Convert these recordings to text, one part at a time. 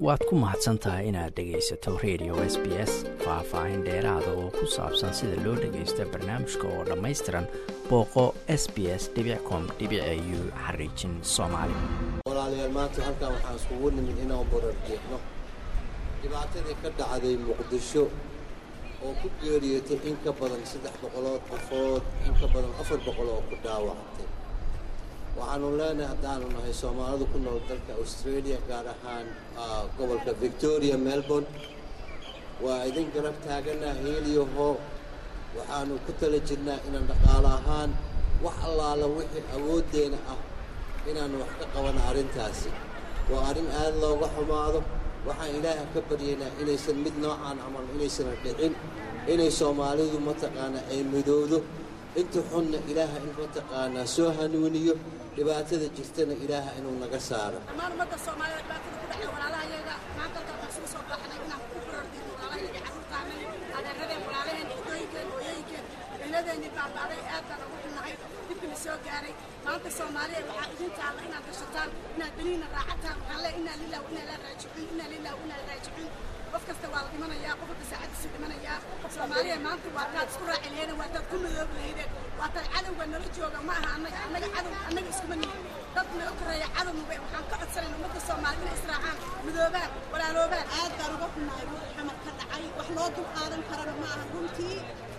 waad ku mahadsan tahay inaad dhegaysato radio s b s faah-faahin dheeraada oo ku saabsan sida loo dhagaysto barnaamijka oo dhammaystiran booqo s b s com u xariijin soomaali walaalayaal maanta halkan waxaan iskugu nimid inaan borarjeexno dhibaatadii ka dhacday muqdisho oo ku geeriyotay in ka badan saddex boqolood qofood in ka badan afar boqol oo ku dhaawactay waxaanu leenahay haddaanu nahay soomaalidu ku nool dalka australia gaar ahaan gobolka victoria melbourne waa idin garab taaganaa heeliyaho waxaanu ku tala jirnaa inaan dhaqaalo ahaan wax allaala wixii awooddeena ah inaanu wax ka qabana arrintaasi waa arrin aad looga xumaado waxaan ilaaha ka baryaynaa inaysan mid noocaan camal inaysana dhicin inay soomaalidu mataqaanaa ay midowdo inta xunna ilaaha in mataqaanaa soo hanuuniyo dhibaatada jirtana ilaaha inuu naga saaro dhammaan ummadda soomaalida dhibaatada ku dhacda walaalahayaga maanta halkan waxaan isugu soo baaxnay inaan ku korordiino walaalahayaga carruurtaanay adeeradeen walaalaheen hidooyinkeen hooyooyinkeen ciladeenii baabaaday aad baan ugu xunnahay dibkina soo gaaray maanta soomaaliya waxaa idin taalla inaad gashataan inaad beniina raacataan waxaan leeyahay inaa lilah inaa laa raajicuun inaa lilah inaa raajicuun qof kasta waa la dhimanayaa qof walba saacadiisu dhimanayaa soomaaliya maanta waa taad isku raaci laheydeen waa taad ku madoobi laheydeen waa taad cadowga nala jooga ma aha annaga annaga cadow annaga iskuma nihin dad naga koreeya cadownuba waxaan ka codsanayn ummadda soomaalida inay israacaan midoobaan walaaloobaan aad baan uga xunahay ruux xamar ka dhacay wax loo dul qaadan karana ma aha runtii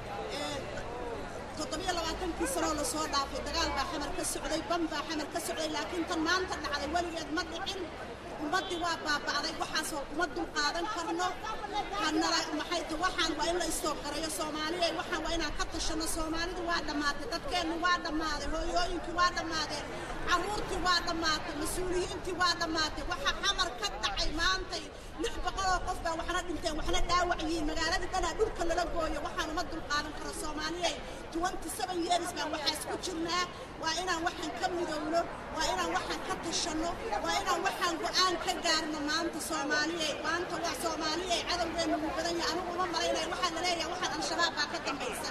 toddobiyo labaatankii sanoo lasoo dhaafay dagaal baa xamar ka socday ban baa xamar ka socday laakiin tan maanta dhacday weligeed ma dhicin ummaddii waa baaba'day waxaasoo uma dul qaadan karno hanala maxay ta waxaan waa in la istoo qarayo soomaaliya waxaan waa inaan ka tashanno soomaalidu waa dhammaatay dadkeennu waa dhammaaday hooyooyinkii waa dhammaadeen carruurtii waa dhammaatay mas-uuliyiintii waa dhammaatay waxa xamar ka dhacay maantay lix boqoloo qof baa waxna dhinteen waxna dhaawac yihiin magaaladii dhanaa dhulka lala gooyo waxaan uma dul qaadan karo soomaaliyay twenty seven years baan waxaas ku jirnaa waa inaan waxaan ka midowno waa inaan waxaan ka tashanno waa inaan waxaan go'aan ka gaarno maanta soomaaliyay maanta waa soomaaliyay cadowgeennu uu badan yahay anigu uma malaynaya waxaa la leeyahay waxaan al-shabaab baa ka dambaysa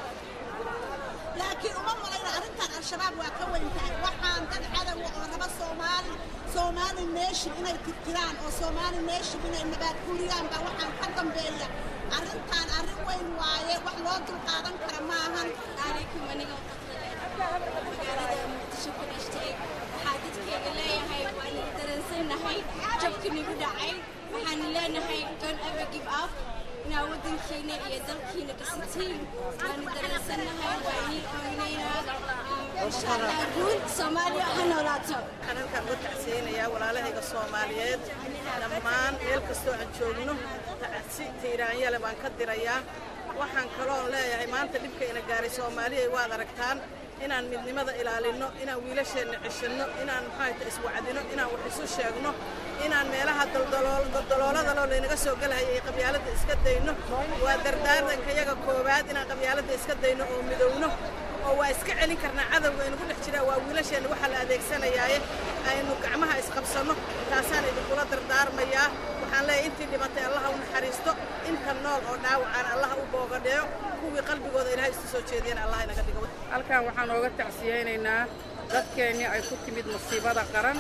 laakiin uma malayna arrintan al-shabaab waa ka weyn tahay waxaan dad cadowa oo raba soomaali soomaali nation inay tirtiraan oo soomaali nation inay nabaad guuriyaan baa waxaan ka dambeeya arrintan arrin weyn waaye wax loo dul qaadan kara maahan calaykum aniga magaalada muqdisho ku dhashtay waxaa dadkeyga leeyahay waana dareensannahay jabka nagu dhacay waxaan leenahay don't ever give up inaa waddankiina iyo dalkiina dhisatiin waanu dareensannahay waa inii ooynaynaa insha allah guul soomaaliya ha noolaato waxaan halkaan uga tacsiyeynayaa walaalahayga soomaaliyeed dhammaan meel kastoo aan joogno tacsi tiiraanyale baan ka dirayaa waxaan kaloon leeyahay maanta dhibka ina gaaray soomaaliya waad aragtaan inaan midnimada ilaalinno inaan wiilasheenna ceshanno inaan maxaayta iswacdino inaan wax isu sheegno inaan meelaha daldaloolada laynaga soo gelahaya ee qabyaaladda iska dayno waa dardaaranka yaga koowaad inaan qabyaaladda iska dayno oo midowno oo waa iska celin karnaa cadowga aynu ku dhex jiraa waa wiilasheenna waxaa la adeegsanayaaye aynu gacmaha isqabsanno taasaan idinkula dardaarmayaa waxaan leeyahay intii dhimatay allaha u naxariisto inta nool oo dhaawacaan allaha u boogadheeyo kuwii qalbigooda ilahay isu soo jeediyana allah inaga dhigo halkan waxaan ooga tacsiyeynaynaa dadkeennii ay ku timid masiibada qaran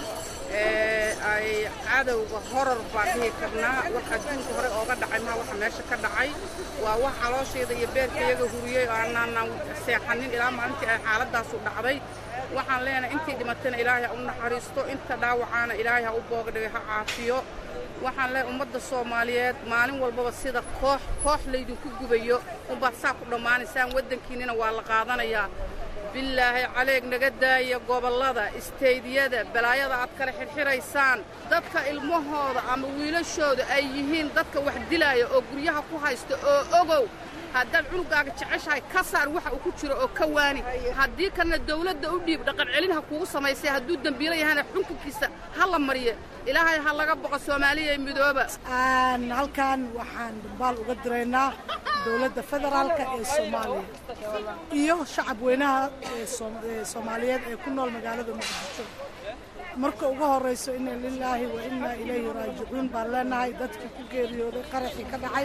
ee ay cadowga horor baan dhihi karnaa wax adduunka hore ooga dhacay maa waxa meesha ka dhacay waa wax calooshayda iyo beerkayaga huriyey oo aanaanan seexanin ilaa maalintii ay xaaladaasu dhacday waxaan leenahay intii dhimatayna ilaahay ha u naxariisto inta dhaawacaana ilaahay ha u boogadhigay ha caafiyo waxaan leeyahay ummadda soomaaliyeed maalin walbaba sida koox koox laydinku gubayo unbaad saa ku dhammaanaysaan waddankiinnina waa la qaadanayaa bilaahi caleeg naga daaya gobollada isteydyada balaayada aad kala xidhxidhaysaan dadka ilmahooda ama wiilashooda ay yihiin dadka wax dilaaya oo guryaha ku haysta oo ogow haddaad cunugaaga jeceshahay ka saar waxa uu ku jiro oo ka waani haddii kalena dawladda u dhiib dhaqan celin ha kuugu samaysay hadduu dembiilo yahana xukunkiisa ha la mariyo ilaahay ha laga boqo soomaaliya midooba halkan waxaan dambaal uga diraynaa dowladda federaalka ee soomaaliya iyo shacab weynaha ee soomaaliyeed ee ku nool magaalada muqdisho marka ugu horrayso ina lilaahi wa innaa ilayhi raajicuun baan leenahay dadkii ku geeriyooday qaraxii ka dhacay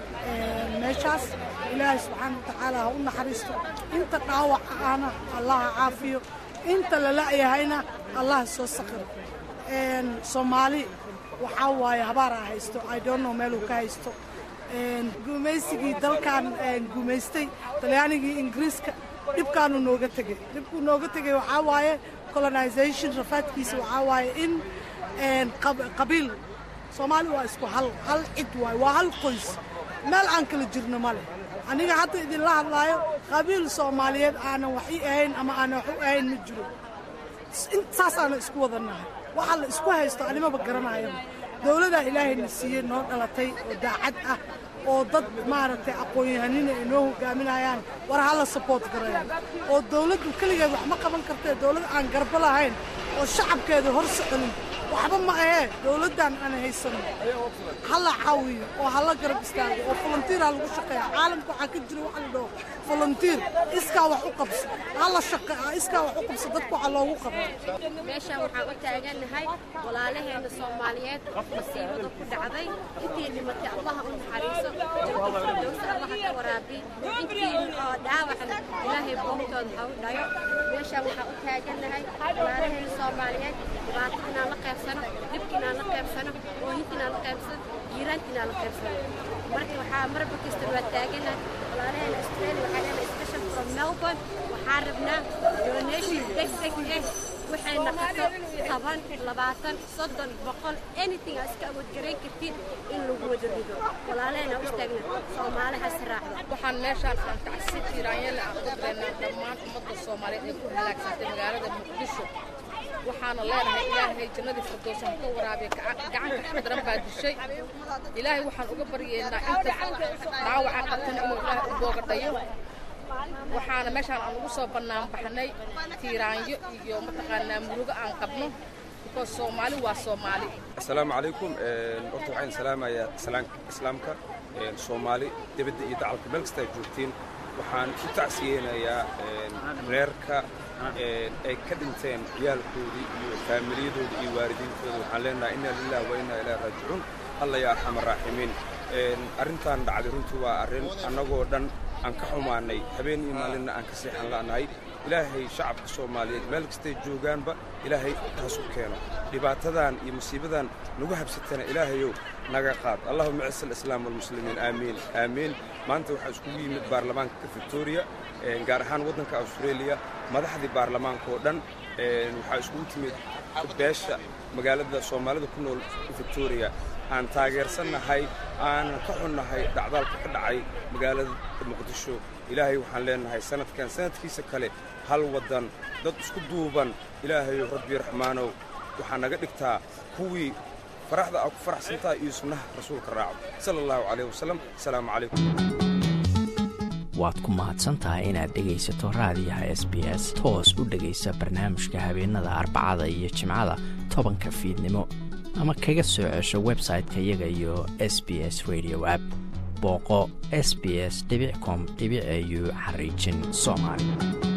meeshaas ilaahay subxaana wa tacaala ha u naxariisto inta dhaawaca ahna allaha caafiyo inta la la'yahayna allaha soo sakiro soomaali waxaa waaye habaaraa haysto i don't know meeluu ka haysto gumaysigii dalkan gumaystay talyaanigii ingiriiska dhibkaanu nooga tegey dhibkuu nooga tegey waxaa waaye colonization rafaadkiisa waxaa waaye in qabiil soomaali waa isku hal hal cid waaye waa hal qoys meel aan kala jirno ma leh aniga hadda idinla hadlaayo qabiil soomaaliyeed aanan wax ii ahayn ama aanan wax u ahayn ma jiro saasaana isku wadannahay waxa la isku haysto animaba garanayaba dowladaa ilaahayna siiyey noo dhalatay oo daacad ah oo dad maaragtay aqoon-yahanina ay noo hogaaminayaan war hala saboort gareeyo oo dowladdu keligeed wax ma qaban kartee dowlad aan garbo lahayn oo shacabkeeda hor soconin waxba ma ahee dowladdan aan haysano hala caawiyo oo hala garab istaago oo volunteer ha lagu shaqeeya caalamka waxaa ka jira waxa la dhaho volunteer iskaa wax u qabso hala shaqeeya iskaa wax u qabso dadka waxa loogu qabo meeshaan waxaan u taagannahay walaalaheena soomaaliyeed masiibada ku dhacday intii dhimatay allaha u naxariiso jannadfirdowsa allaha ka waraabi intii oo dhaawacna ilaahay boogtooda ha u dhayo meeshaan waxaan u taagannahay walaalaheena soomaaliyeed dhibaato inaan la qaybsano dhibka inaan la qaybsano oohinta inaan la qaybsano jiiraanka inaan la qaybsano marka waxaa marba kasta waa taaganahay walaalaheena australia waxaa leena special from melbourne waxaan rabnaa donation deg deg eh waxay naqato toban labaatan soddon boqol anything aa iska awoodgarayn kartid in lagu wada rido walaalaheena u istaagna soomaalihaas raacda waxaan meeshaan aan tacsi tiiraanyale aan ku direynaa dhammaan ummadda soomaaliyeed ee ku halaagsantay magaalada muqdisho waxaana leenahay ilaahay jannadii firdowsa ha ka waraabiya gacanka xaqdaran baa dishay ilaahay waxaan uga baryeynaa inta dhaawaca qabtana inuu ilaahay u booga dhayo waxaana meeshaan aan ugu soo bannaan baxnay tiiraanyo iyo mataqaanaa murugo aan qabno because soomaali waa soomaali asalaamu calaykum horta waxaan salaamayaa islaamka soomaali dibadda iyo dacalka meel kasta aad joogtiin waxaan u tacsiyeynayaa reerka ay ka dhinteen ciyaalkoodii iyo faamiliyadooda iyo waalidiintooda waxaan leenahay inna lilah wa inna ilaahi raajicuun alla ya arxam araaximiin arrintan dhacday runtii waa arrin annagoo dhan aan ka xumaanay habeen iyo maalinna aan ka seexan la'nahay ilaahay shacabka soomaaliyeed meel kastay joogaanba ilaahay taas u keeno dhibaatadan iyo musiibadan nagu habsatana ilaahayow naga qaad allahuma cis alislaam walmuslimiin aamiin aamiin maanta waxaa iskugu yimid baarlamaanka victoria gaar ahaan waddanka australia madaxdii baarlamaanka oo dhan waxaa iskugu timid beesha magaalada soomaalida ku nool victoria aan taageersannahay aanan ka xunnahay dhacdaalka ka dhacay magaalada muqdisho ilaahay waxaan leenahay sanadkan sanadkiisa kale hal waddan dad isku duuban ilaahayow rabbi raxmaanow waxaa naga dhigtaa kuwii faraxda aa ku faraxsantaha iyo sunnaha rasuulka raaco sala allahu calayh wasalam asalaamu calaykum waad ku mahadsantahay inaad dhegaysato raadiyaha s b s toos u dhegaysa barnaamijka habeenada arbacada iyo jimcada tobanka fiidnimo ama kaga soo cesho website-ka iyaga iyo s b s radio app booqo s b s com au xariijin soomaali